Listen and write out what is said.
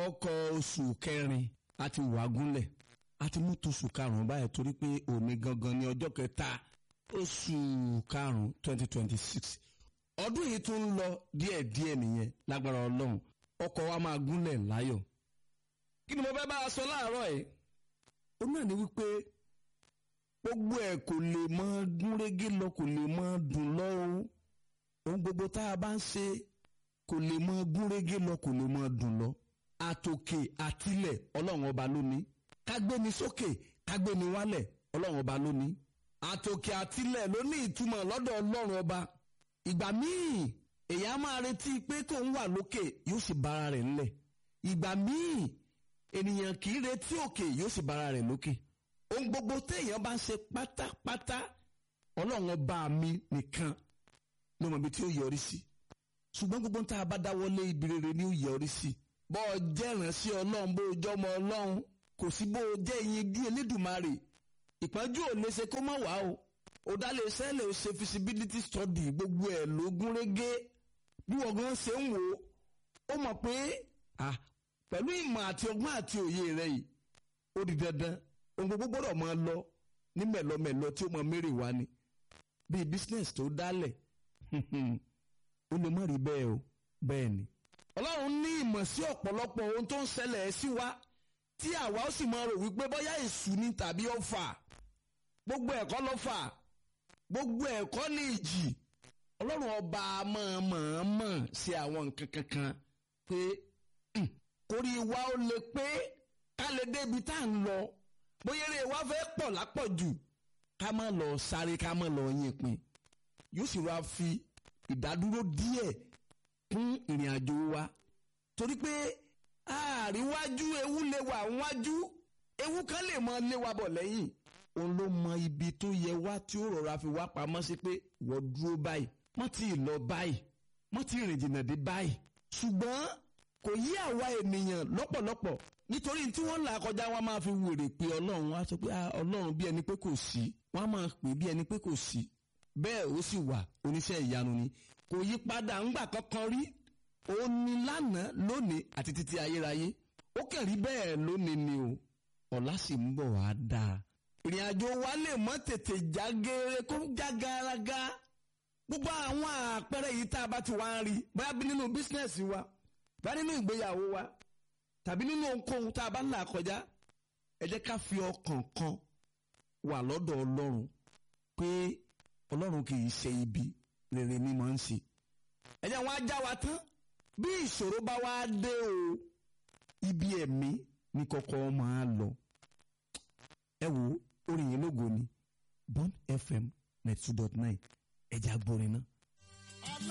ọkọ̀ oṣù kẹrin àti wàgúnlẹ̀ àti mú tóṣù karùn-ún báyìí torí pé òní gangan ní ọjọ́ kẹta oṣù karùn-ún twenty twenty six ọdún yìí tún ń lọ díẹ̀díẹ̀ nìyẹn lágbára ọlọ́run ọkọ̀ wa máa gúnlẹ̀ láyọ̀ kí ni mo fẹ́ bá a sọ láàárọ̀ yìí ó náà ní wípé gbogbo ẹ̀ kò lè mọ gúnrégé lọ kò lè mọ dùn lọ o ohun gbogbo tá a bá ń ṣe kò lè mọ gúnrégé lọ kò lè mọ dùn lọ àtòkè àtilẹ̀ ọlọ́run ọba lónìí kágbéni sókè kágbéni wálẹ̀ ọlọ́run ọba lónìí àtòkè àtilẹ̀ ló ní ìtumọ̀ lọ́dọ̀ ọlọ́run ọba ìgbà míì èèyàn máa retí pé kó ń wà lókè yóò sì bára rẹ̀ ńlẹ̀ ìgbà míì ènìyàn kì í retí òkè yóò sì bára rẹ̀ lókè ohun gbogbo téèyàn bá ń ṣe pátápátá ọlọ́run ọba mi nìkan ló mọ̀ ibi tí ó yọrí sí ṣùgbọ́n gbogbo tá a bá dáwọ́lé ibi rere ni ó yọrí sí bọ́ ọ jẹ́ ìránṣẹ́ ọlọ́run bó o jọ́ ọmọ ọlọ́run kò sí bó o jẹ́ ìyẹn bí elédùnmarè ìpọ́njú ò lè ṣe kó má wá o ó dá lè sẹ́lẹ̀ ó ṣe feasibility study gbogbo ẹ̀ ló gún régé bí wọ́n gan ṣe ń wò ó ó mọ̀ pé pẹ̀lú ìmọ̀ àti ọgbọ́n àti òye rẹ̀ yìí ó di dandan ohun gbogbo gbọ́dọ̀ máa lọ ní mẹ̀lọmẹ̀lọ tí ó mọ mérè wá ni bíi business tó dálẹ̀ ó lè má rí bẹ́ẹ̀ o bẹ́ẹ̀ ni. ọlọ́run ní ìmọ̀ sí ọ̀pọ̀lọpọ̀ ohun tó ń ṣẹlẹ̀ sí wa tí àwa ó sì máa rò wípé bóyá èṣù ni tàbí ọ̀fà gbogbo ẹ̀kọ́ ló fà gbogbo ẹ̀kọ́ ní ìjì ọlọ́run ọba mọ̀ọ́mọ̀ ṣe àwọn nǹkan kankan pé kórí wa ó lè pé ká lè débi tá à ń lọ bóyá eré wa fẹ́ pọ̀ lápọ̀jù ká má lọ sáré ká má lọ yín pin yóò sì wá fi ìdádúró díẹ̀ kún ìrìn àjò wa torí pé àríwájú ewu lè wà wájú ewu kan lè mọ lé wa bọ̀ lẹ́yìn òun ló mọ ibi tó yẹ wá tí ó rọra fi wá pamọ́ sí pé wọ́n dúró báyìí wọ́n ti lọ báyìí wọ́n ti rìn jìnnà dé báyìí ṣùgbọ́n kò yí àwa ènìyàn lọ́pọ̀lọpọ̀ nítorí tí wọ́n là kọjá wọn máa fi wèrè pé ọlọ́run wá sọ pé ọlọ́run bí ẹni pé kò sí wọ́n máa pè bí ẹni pé kò sí bẹ́ẹ̀ ó sì wà oníṣẹ́ ìyanu ni kò yí padà ńgbà kankan rí ó ní lánàá lónìí àti títí ayérayé ó kẹ̀rí bẹ́ẹ̀ lónìí ni o ọ̀la sì ń bọ̀ wá dáa ìrìn àjò wa lè mọ́ tètè já geere kó já garaga gbogbo àwọn àpẹẹrẹ yìí tá a bá ti wá ń rí bóyá bí nínú bísínẹ́sì wa bóyá nínú ìgbéyàwó wa tàbí nínú ohunkóhun tá a bá ń là kọjá ẹ jẹ́ ká fi ọkàn kan wà lọ́dọ̀ ọlọ́run pé ọlọ́run kì í ṣe ibi rere ni mò ń ṣe ẹ jẹ́ wọn á já wa tán bí ìṣòro bá wá dé o ibi ẹ̀mí ni kọ́kọ́ máa lọ ẹ wo orin yìí lógo ni Bond FM ninety two dot nine ẹ̀jẹ̀ agbórin náà.